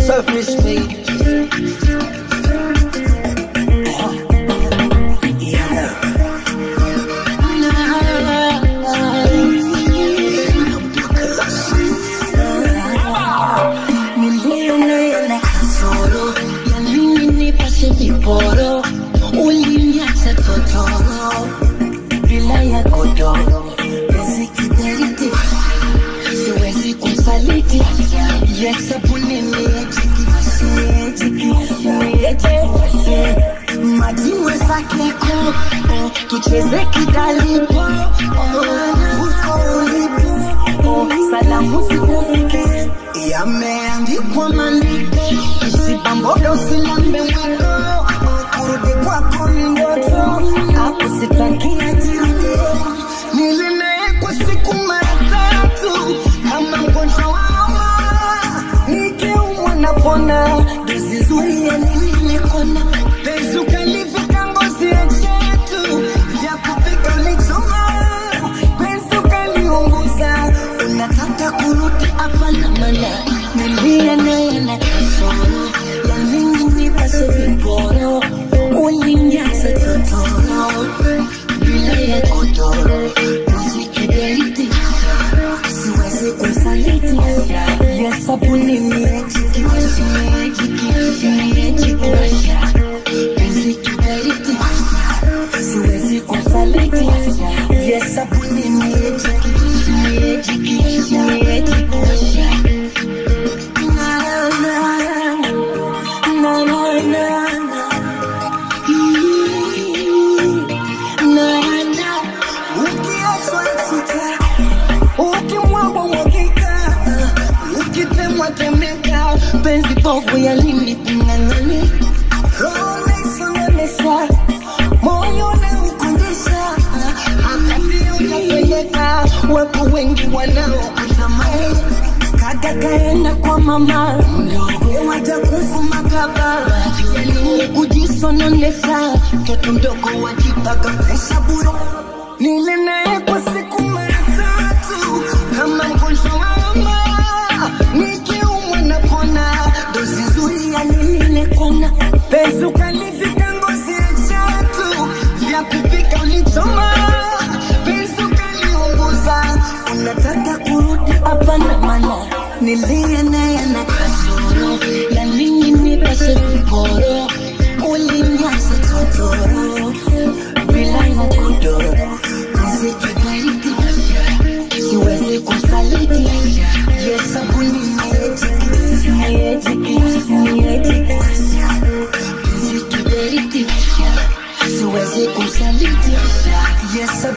selfish baby. Nilionea kasoro ya nini nipashe viporo, uliniacha totoro bila ya godoro, penzi kiberiti, siwezi kusaliti, yesabuni miejiki, miejiki, miejiki, majiwe zake ko, oh, tucheze kidalipo, oh, huko ulipo, oh, salamu zikufike yameandikwa maandiko, isibambodo usilambe mwiko, kurudi kwako ni ndoto, akusitakia jirudie. Nilinaye kwa siku mara tatu kama mgonjwa wa homa, nikiumwa napona, dozi zuri ya nini nikona, penzi ukalivika ngozi ya chetu, vya kupika ulichoma, penzi ukaliunguza, unataka kurudi hapana mana, nilia naye na kasoro, ya nini nipase viporo, ulinyaza totoro, bila ya godoro, muziki daiti, siwezi kusaliti, ya sabuni miejiki, miejiki, miejiki, muziki daiti, siwezi kusaliti, ya sabuni miejiki, miejiki, miejiki, na na na na na na Nana, ukiachwa nchika, ukimwagwa mwagika, ukitemwa temeka, penzi povu ya lini kung'ang'ani, roho naisonemesha, moyo naukundisha, akati unapeleka, wapo wengi wanaokutamani kaka kaenda kwa mama mdogo waja kufuma kaba yani kujisononesha mtoto mdogo wajipaka pesa buro nile naye kwa siku mara tatu kama mgonjwa wa homa nikiumwa napona dozi nzuri ya nini nekona penzi ukalivika ngozi ya chatu vya kupika ulichoma penzi ukaliunguza unataka kurudi hapana mana nilie naye na kasoro ya nini nipase viporo ulinyasa totoro bila ya godoro muziki baridi siwezi kusaliti yesabuni miejiki miejiki miejiki muziki baridi siwezi kusaliti yesabuni